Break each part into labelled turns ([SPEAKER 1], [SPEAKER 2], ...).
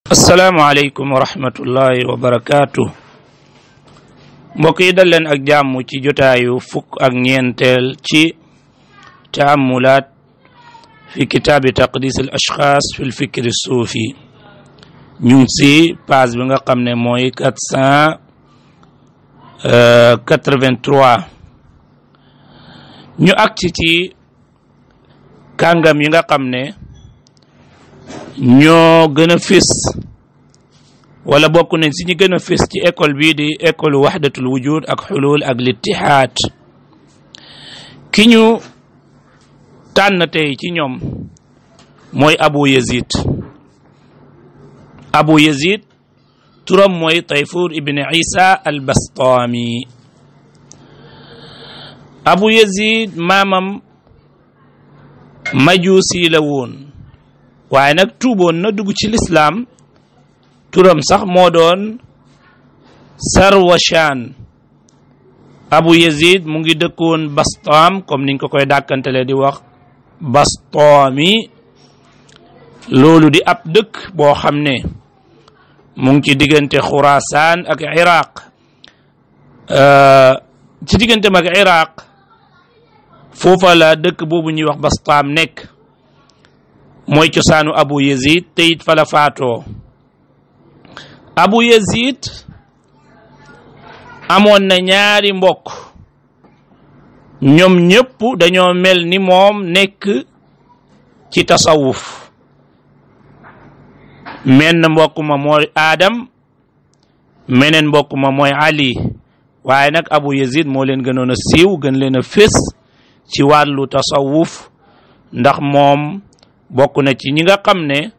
[SPEAKER 1] asalaamaaleykum wa rahmatullahi wa barakaatu mbokk yi dal leen ak jàmm ci jotaayu fukk ak ñeenteel ci taamulaat fi kitaabi taqdis al ashxaas fi l fikri suufi ñu ngi si page bi nga xam ne mooy quatre cent quatre-vingt-trois ñu agsi ci kàngam yi nga xam ne ñoo gën a fés wala bokk nañ si ñu gën a fés ci école bii di école waxdatul wujud ak xulul ak littihaad ki ñu tànn tey ci ñoom mooy abu yazid abu yazid turam mooy tayfur ibn isa al bastami abu yazid maamam majusi la woon waaye nag tuuboon na dugg ci lislaam turam sax moo doon sarwashaan abu yazid mu ngi dëkkoon bastaam comme niñ ko koy dàkkantele di wax bastaami loolu di ab dëkk boo xam ne mu ngi ci diggante xurasaan ak iraq ci digganteem ak iraq foofa la dëkk boobu ñuy wax bastaam nekk mooy cosaanu abu yazid te it fa la faatoo abu yazid amoon na ñaari mbokk ñoom ñëpp dañoo mel ni moom nekk ci tasawuf menn mbokk ma mooy aadam meneen mbokk ma mooy ali waaye nag abu yazid moo leen gënoon a siiw gën leen a fés ci wàllu tasawuf ndax moom bokk na ci ñi nga xam ne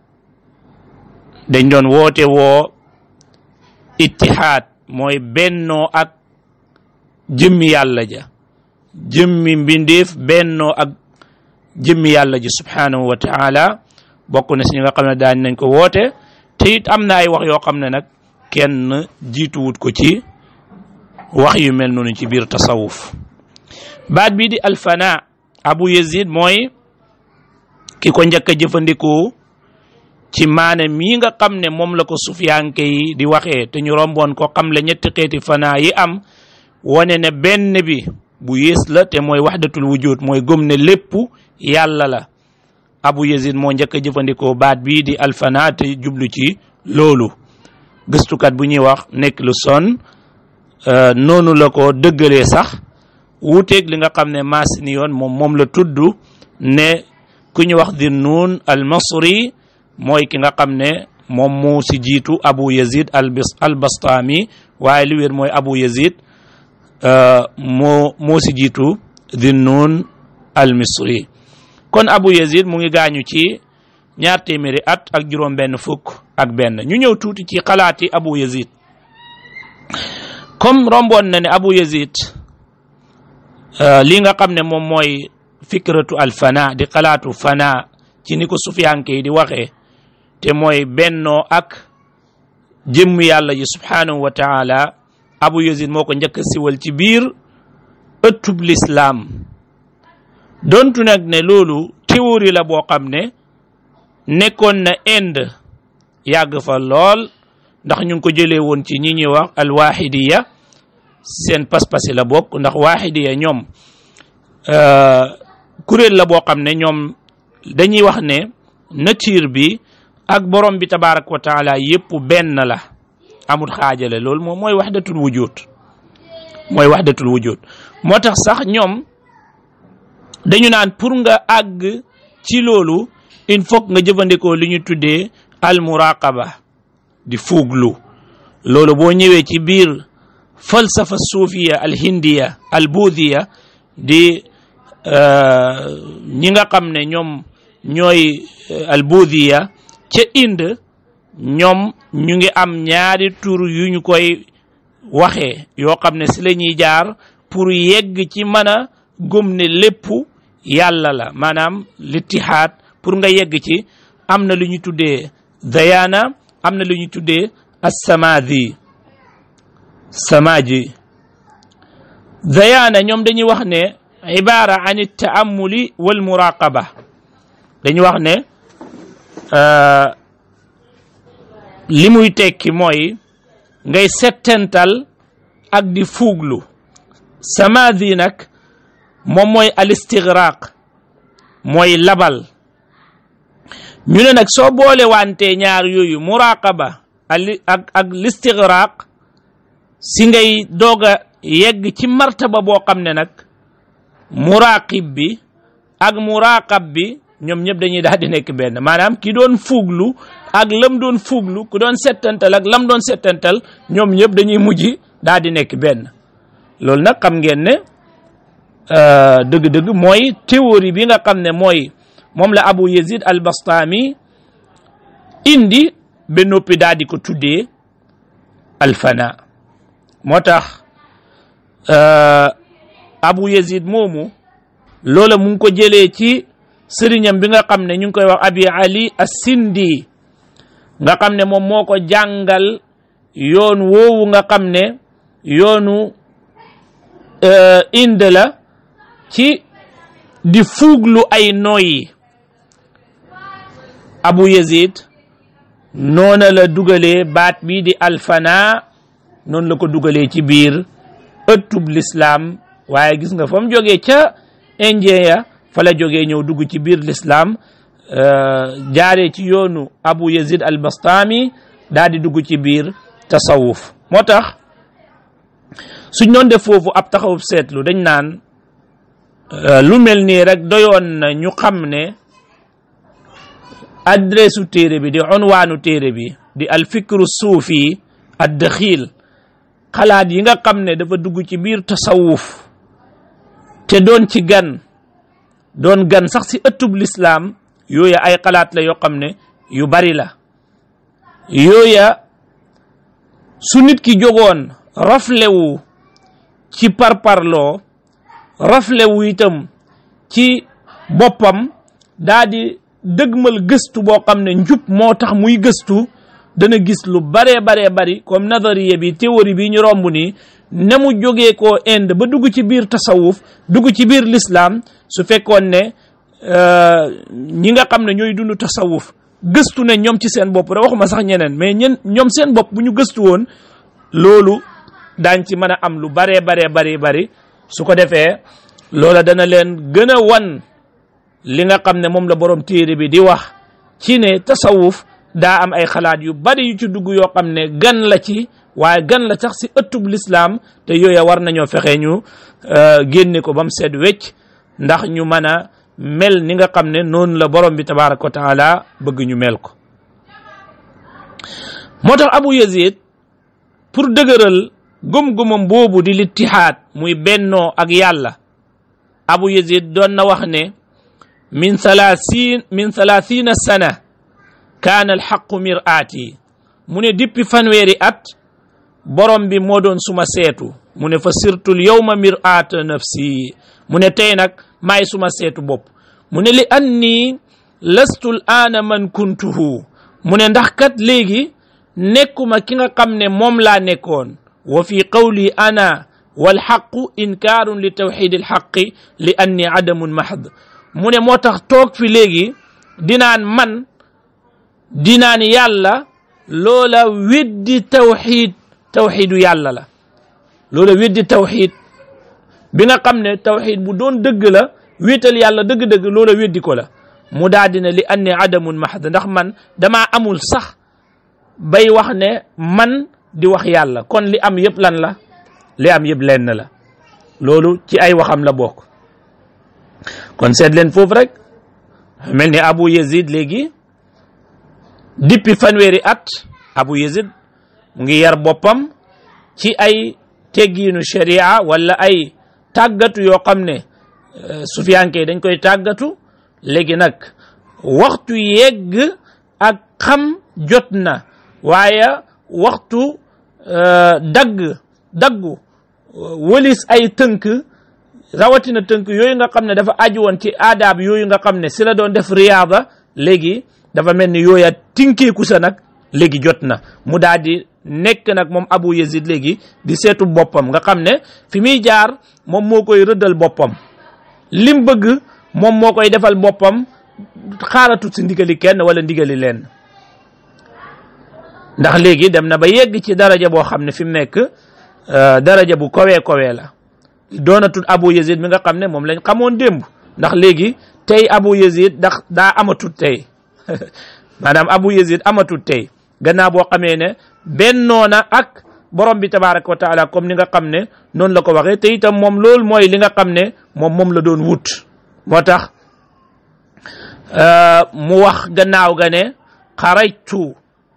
[SPEAKER 1] dañ doon woote woo ittihaad mooy bennoo ak jëmmi yàlla ja jëmmi mbindeef bennoo ak jëmmi yàlla ji subhanahu wa taala bokk na si ñi nga xam ne daañ nañ ko woote te it am na ay wax yoo xam ne nag kenn jiituwut ko ci wax yu mel noonu ci biir tasawuf baat bii di alfana abu yazid mooy ki ko njëkk a jëfandikoo ci maane mii nga xam ne moom la ko sufiyanke yi di waxee te ñu romboon ko xam le ñetti xeeti fanaa yi am wane ne benn bi bu yées la te mooy waxdatul wujud mooy gëm ne lépp yàlla la abu yazid moo njëkk a jëfandikoo baat bii di alfana te jublu ci loolu gëstukat bu ñuy wax nekk lu son noonu la ko dëggalee sax wuuteeg li nga xam ne maasini yoon moom moom la tudd ne ku ñu wax di nuun al masri mooy ki nga xam ne moom moo si jiitu abu yazid al bastami waaye li wér mooy abu yazid moo moo si jiitu di nuun al misri kon abu yazid mu ngi gaañu ci ñaar téeméeri at ak juróom benn fukk ak benn ñu ñëw tuuti ci xalaati abu yazid comme romboon na ne abu yazid li nga xam ne moom mooy fikratu al fana di xalaatu fana ci ni ko sufiyanke yi di waxee te mooy bennoo ak jëmm yàlla ji subhanahu wa taala abu yazid moo ko njëkk a siwal ci biir ëttub lislaam dontu nag ne loolu théorie la boo xam ne nekkoon na Inde yàgg fa lool ndax ñu ngi ko jëlee woon ci ñi ñuy wax al waxidiya seen pas-pasi la bokk ndax waxidiya ñoom kuréel la boo xam ne ñoom dañuy wax ne nature bi ak borom bi tabaaraka wa taala yépp benn la amul xaajale loolu moom mooy waxdatul wujud mooy waxdatul wujud moo tax sax ñoom dañu naan pour nga àgg ci loolu il faut nga jëfandikoo li ñu tuddee al muraqaba di fuuglu loolu boo ñëwee ci biir falsafa suufiya al hindiya al buudiya di ñi nga xam ne ñoom ñooy albudiya ca Inde ñoom ñu ngi am ñaari tur yu ñu koy waxee yoo xam ne si la ñuy jaar pour yegg ci mën a gëm ne lépp yàlla la maanaam littihaad pour nga yegg ci am na lu ñu tuddee dayana am na lu ñu tuddee assamadi samaji dayana ñoom dañuy wax ne ibara an taamuli wal muraqaba dañu wax ne li muy tekki mooy ngay settental ak di fuuglu samadi nag moom mooy al istigraq mooy labal ñu ne nag soo boole wante ñaar yooyu muraqaba ak ak listigraq si ngay doog a yegg ci martaba boo xam ne nag muraqib bi ak muraqab bi ñoom ñëpp dañuy daal di nekk benn maanaam ki doon fuuglu ak lam doon fuuglu ku doon settantal ak lam doon settantal ñoom ñëpp dañuy mujj daal di nekk benn loolu nag xam ngeen ne dëgg-dëgg mooy théorie bi nga xam ne mooy moom la Abu Yazid al Bastami indi ba noppi daal di ko tuddee alfana moo tax Abu Yazid moomu loola mu ngi ko jëlee ci sëriñam bi nga xam ne ñu ngi koy wax Abi Ali as-Sindi nga xam ne moom moo ko jàngal yoon woowu nga xam ne yoonu inde la ci di fuuglu ay nooyi Abu Yazid noona la dugalee baat bii di alfana noonu la ko dugalee ci biir ëttub lislaam waaye gis nga fa mu jógee ca indien ya fa la jógee ñëw dugg ci biir lislaam jaaree ci yoonu Abu Yazid al Bastami daal di dugg ci biir tasawuf moo tax suñ doon def foofu ab taxawub seetlu dañ naan lu mel nii rek doyoon na ñu xam ne adresse u téere bi di unwaanu téere bi di alfikru suufi ad daxiil xalaat yi nga xam ne dafa dugg ci biir tasawuf te doon ci gan doon gan sax si ëttub lislaam yooya ay xalaat la yoo xam ne yu bari la yooya su nit ki jógoon raflewu ci parparloo raflewu itam ci boppam daa di dëgmal gëstu boo xam ne njub moo tax muy gëstu dana gis lu baree baree bari comme nazariya bi théorie bi ñu romb nii ne mu jógee koo Inde ba dugg ci biir tasawuf dugg ci biir l'islam su fekkoon ne ñi nga xam ne ñooy dund tasawuf gëstu ne ñoom ci seen bopp da waxuma sax ñeneen mais ñen ñoom seen bopp bu ñu gëstu woon loolu daañ ci mën a am lu baree baree bari bari su ko defee loola dana leen gën a wan li nga xam ne moom la borom téere bi di wax ci ne tasawuf daa am ay xalaat yu bari yu ci dugg yoo xam ne gan la ci waaye gan la sax si ëttub lislaam te yooya war nañoo fexe ñu génne ko ba mu seet wecc ndax ñu mën a mel ni nga xam ne noonu la borom bi tabaraka wa taala bëgg ñu mel ko moo tax Abu Yazid pour dëgëral gëm-gëmam boobu di littihaad muy bennoo ak yàlla Abu Yazid doon na wax ne min salaasin min salaasina sana kaana alxaqu miraati mu ne dippi fanweeri at borom bi moo doon suma seetu mu ne fa sirtul yowma miraata nafsi mu ne tey nag maay suma seetu bopp mu ne li anni lastu l aana man kuntuhu mu ne ndax kat léegi nekkuma ki nga xam ne moom laa nekkoon wa fi qawli ana walxaqu inkaarun li tawxid alxaqi li anni adamun mahd mu ne moo tax toog fi léegi dinaan man dinaan yàlla loola weddi tawxid tawxidu yàlla la loola weddi tawxid bi nga xam ne tawxid bu doon dëgg la wéetal yàlla dëgg-dëgg loola weddi ko la mu daa dina li anni adamun mahd ndax man damaa amul sax bay wax ne man di wax yàlla kon li am yëpp lan la li am yëpp lenn la loolu ci ay waxam la bokk kon seet leen foofu rek mel ni Abu Yazid léegi dippi fanweeri at Abu Yazid mu ngi yar boppam ci ay teggiinu sharia wala ay tàggatu yoo xam ne sufiyanke dañ koy tàggatu léegi nag waxtu yegg ak xam jot na waaye waxtu dagg daggu wëlis ay tënk rawatina tënk yooyu nga xam ne dafa aju woon ci aadaab yooyu nga xam ne si la doon def riyaada léegi dafa mel ni yooya tinkeeku sa nag léegi jot na mu daal di nekk nag moom Abu Yazid léegi di seetu boppam nga xam ne fi muy jaar moom moo koy rëddal boppam lim bëgg moom moo koy defal boppam xaaratut si ndigali kenn wala ndigali leen ndax léegi dem na ba yegg ci daraja boo xam ne fi mu nekk daraja bu kowee kowee la doonatul abu yazid mi nga xam ne moom lañ xamoon démb ndax léegi tey abu yazid ndax daa amatut tey maanaam abu yazid amatut tey gannaaw boo xamee ne bennoona ak borom bi tabaraka wa taala comme ni nga xam ne noonu la ko waxee te itam moom loolu mooy li nga xam ne moom moom la doon wut moo tax mu wax gannaaw ga ne xarajtu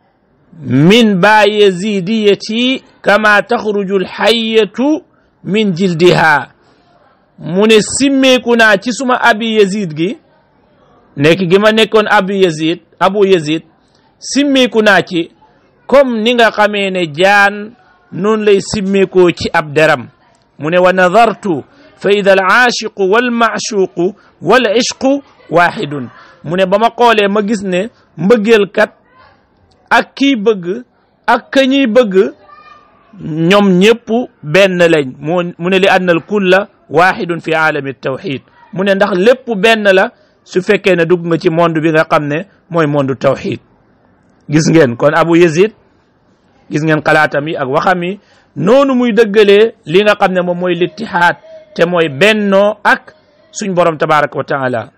[SPEAKER 1] min ba yazidiyati kama taxruju alxayatu min jildiha mu ne simmeeku naa ci suma abi yazid gi nekk gi ma nekkoon abu yazid abu yazid simmeeku naa ci comme ni nga xamee ne jaan noonu lay simmeekoo ci ab deram mu ne wa nadartu fa ida al aashiqu wal maashuqu wal ishqu waaxidun mu ne ba ma xoolee ma gis ne mbëggeelkat ak kii bëgg ak ka ñuy bëgg ñoom ñëpp benn lañ mu ne li anna al kulla waaxidun fi aalami tawxid mu ne ndax lépp benn la su fekkee ne dugg nga ci monde bi nga xam ne mooy monde tawxid gis ngeen kon abu yazid gis ngeen xalaatam yi ak waxam yi noonu muy dëggalee li nga xam ne moom mooy littihaad te mooy bennoo ak suñ borom tabaraka wa taala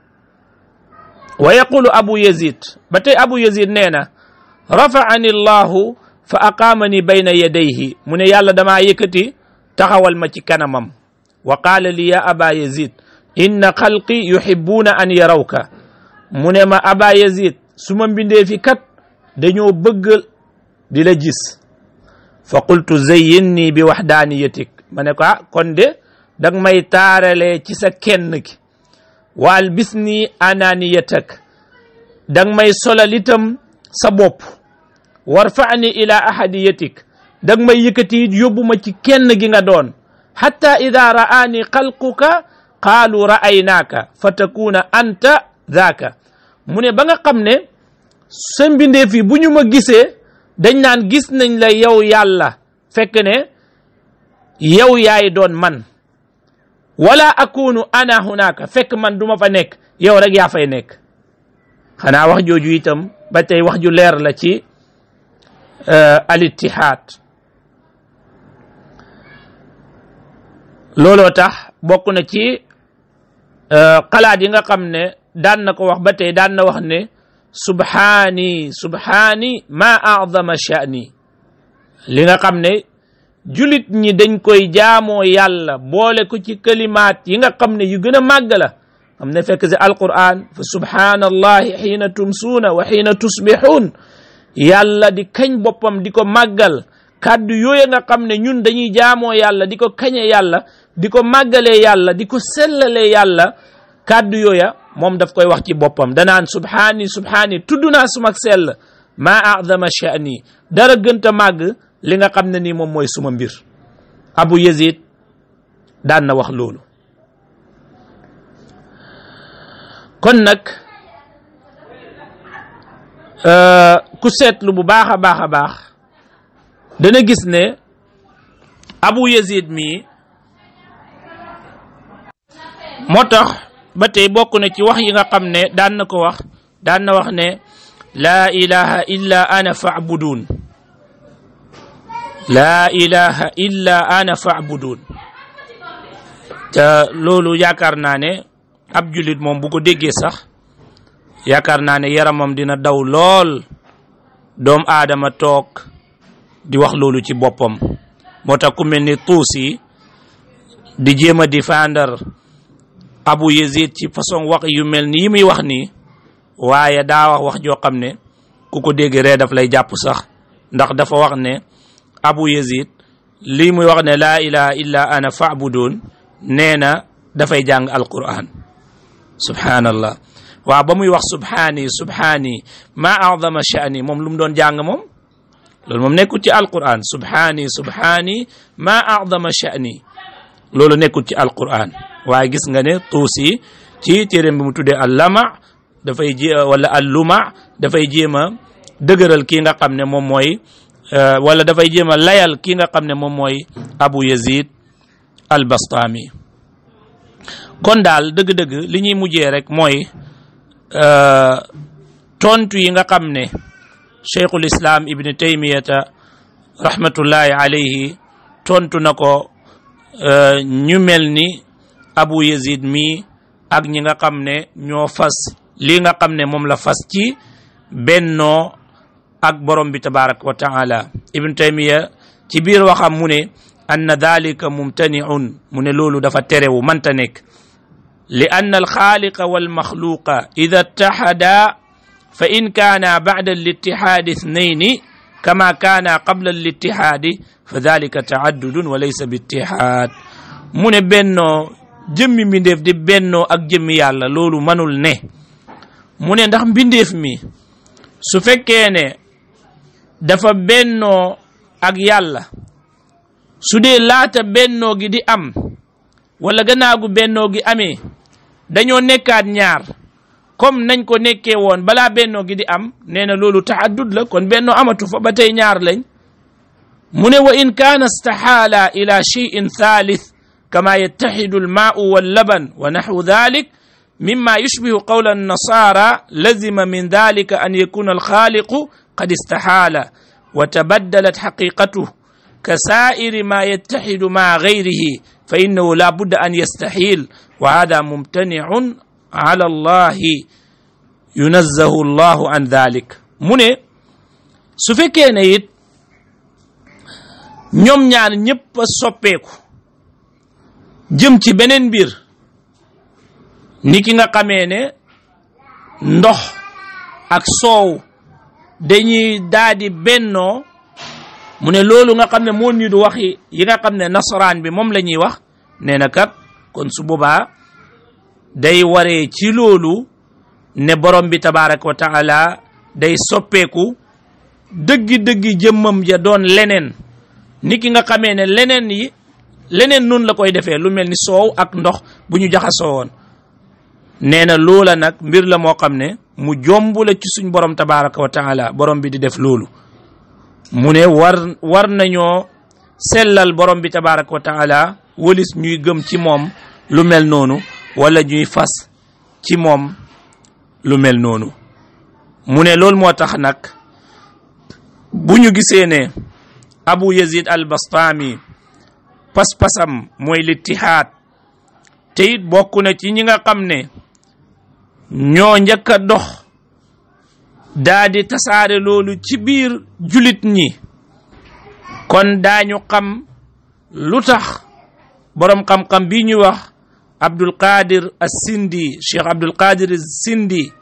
[SPEAKER 1] wa yaqulu abu yazid ba tey abu yazid nee na rafaani allahu fa aqaamani bayna yadayhi mu ne yàlla damaa yëkkati taxawal ma ci kanamam wa qaala li ya aba yazid inna xalqi yuhibbuuna an yarawka mu ne ma aba yazid su ma mbindee fi kat dañoo bëgg di la gis fa qultu zayyinni bi waxdaaniyatik ma ne ko ah kon de dang may taaralee ci sa kenn ki wa albisni ananiyatak dang may solal itam sa bopp warfani ila ahadiyatik dang may yëkkati it yóbbu ma ci kenn gi nga doon hatta ida ra'aani xalquka qaalu ra'aynaaka fa takuna anta daaka mu ne ba nga xam ne sa mbindeef yi bu ñu ma gisee dañ naan gis nañ la yow yàlla fekk ne yow yaay doon man wala akunu ana hunaka fekk man duma fa nekk yow rek yaa fay nekk xanaa wax jooju itam ba tey wax ju leer la ci al ittihaad looloo tax bokk na ci xalaat yi nga xam ne daan na ko wax ba tey daan na wax ne subhaani subhaani ma acdama sha'ni li nga xam ne julit ñi dañ koy jaamoo yàlla boole ko ci kalimaat yi nga xam ne yu gën a màgg la xam ne fekk si alquran fa subhaanallahi xiina tumsuuna wa xiina tusbixuun yàlla di kañ boppam di ko màggal kàddu yooya nga xam ne ñun dañuy jaamoo yàlla di ko kañe yàlla di ko màggalee yàlla di ko sellalee yàlla kàddu yooya moom daf koy wax ci boppam danaan subhaani subhaani tudd naa sumak sell maa acdama sha'ni dara gënta màgg li nga xam ne nii moom mooy suma mbir abu yazid daan na wax loolu kon nag ku seetlu bu baax a baax a baax dana gis ne abu yazid mii moo tax ba tey bokk na ci wax yi nga xam ne daan na ko wax daan na wax ne laa ilaha illa ana fa'budun laa ilaha illa ana fa'budun te loolu yaakaar naa ne ab julit moom bu ko déggee sax yaakaar naa ne yaramam dina daw lool doom aadama toog di wax loolu ci boppam moo tax ku mel ni tuusi di jéem a défendre abu yazid ci façon wax yu mel ni yi muy wax nii waaye daa wax wax joo xam ne ku ko dégg ree daf lay jàpp sax ndax dafa wax ne abu yazid lii muy wax ne laa ilaha illa ana fa'budun nee na dafay jàng alquran subhanallah waaw ba muy wax subhaani subhaani ma a'dama sha'ni moom lu mu doon jàng moom loolu moom nekkul ci alquran subhaani subhaani ma a'dama sha'ni loolu nekkul ci alquran waaye gis nga ne tuusi ci téeréem bi mu tuddee allama dafay jé wala alluma dafay jéem a dëgëral kii nga xam ne moom mooy wala dafay jéem a layal kii nga xam ne moom mooy abu yazid al bastami kon daal dëgg-dëgg li ñuy mujjee rek mooy tontu yi nga xam ne cheikhul islam ibni taymiyata rahmatullahi alayhi tontu na ko ñu mel ni abu yazid mi ak ñi nga xam ne ñoo fas lii nga xam ne moom la fas ci bennoo ak borom bi tabaraka wa taala ibnu taymiya ci biir waxam mu ne anna dalika mumtaniun mu ne loolu dafa terewu manta nekk li anna alxaaliqa walmaxluqa ida ittaxada fa in kaana bacda alitixaadi ithnayni kama kaana qabla alitixaadi fa dalika taaddudun wa laysa biitixaad mu ne bennoo jëmmi mbindeef di bennoo ak jëmmi yàlla loolu manul ne mu ne ndax mbindeef mi su fekkee ne dafa bennoo ak yàlla su dee laata bennoo gi di am wala gannaagu bennoo gi amee dañoo nekkaat ñaar comme nañ ko nekkee woon balaa bennoo gi di am nee na loolu taaddud la kon bennoo amatu fa ba tey ñaar lañ mu ne wa in kaana staxaala ila cheyin thalith kama yattaxidu almaau wallaban wa naxwu dhalik mima yushbihu qawla annasara lazima min dhalika an yakuna alxaaliqu qad istaxaala wa tabaddalat xaqiqatuh كسائر ما يتحد مع غيره فإنه لا بد أن يستحيل وهذا ممتنع على الله ينزه الله عن ذلك mu ne su fekkee ne it ñoom ñaar ñëpp a soppeeku jëm ci beneen mbir ni ki nga xamee ne ndox ak soow dañuy daadi bennoo mu ne loolu nga xam ne moo nidu waxi yi nga xam ne nasaraan bi moom la ñuy wax nee na kat kon su boobaa day waree ci loolu ne borom bi tabaraka wa taala day soppeeku dëggi-dëggi jëmmam ja doon leneen ni ki nga xamee ne leneen yi leneen nun la koy defee lu mel ni soow ak ndox bu ñu jaxasoo woon nee na loola nag mbir la moo xam ne mu jomb la ci suñ borom tabaraka wa taala borom bi di def loolu mu ne war war nañoo sellal borom bi tabaraka wa taala walis ñuy gëm ci moom lu mel noonu wala ñuy fas ci moom lu mel noonu mu ne loolu moo tax nag bu ñu gisee ne abu yazid al bastami pas-pasam mooy littihaad te it bokk na ci ñi nga xam ne ñoo njëkk a dox daa di tasaare loolu ci biir julit ñi kon daañu xam lu tax boroom xam-xam bi ñuy wax abdul qadir as-sindi cheikh abdul qadir as-sindi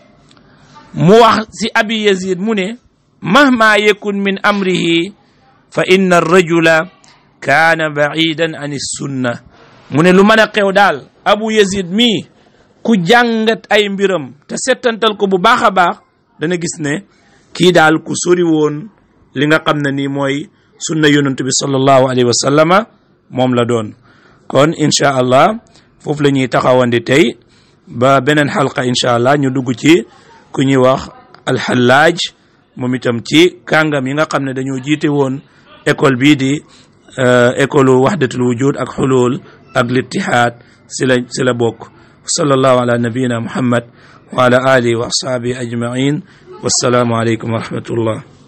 [SPEAKER 1] mu wax si abi yazid mu ne mahma yakun min amrihi fa inna ar-rajula kaana ba'idan an sunna mu ne lu mën a xew daal abu yazid mii ku jàngat ay mbiram te settantal ko bu baax a baax dana gis ne kii daal ku sori woon li nga xam ne nii mooy sunna yonent bi sallallahu alayhi wa sallama moom la doon kon incha allah foofu la ñuy taxawandi tey ba beneen xalqa incha allah ñu dugg ci ku ñuy wax alxallaaj moom itam ci kàngam yi nga xam ne dañoo jiite woon école bii di école wahdatul wujud ak xulul ak littihaad si la si la bokk sallallahu ala nabiyina muhammad wa ala alihi wa ashabihi ajmain wassalaamu aleykum wa rahmatullah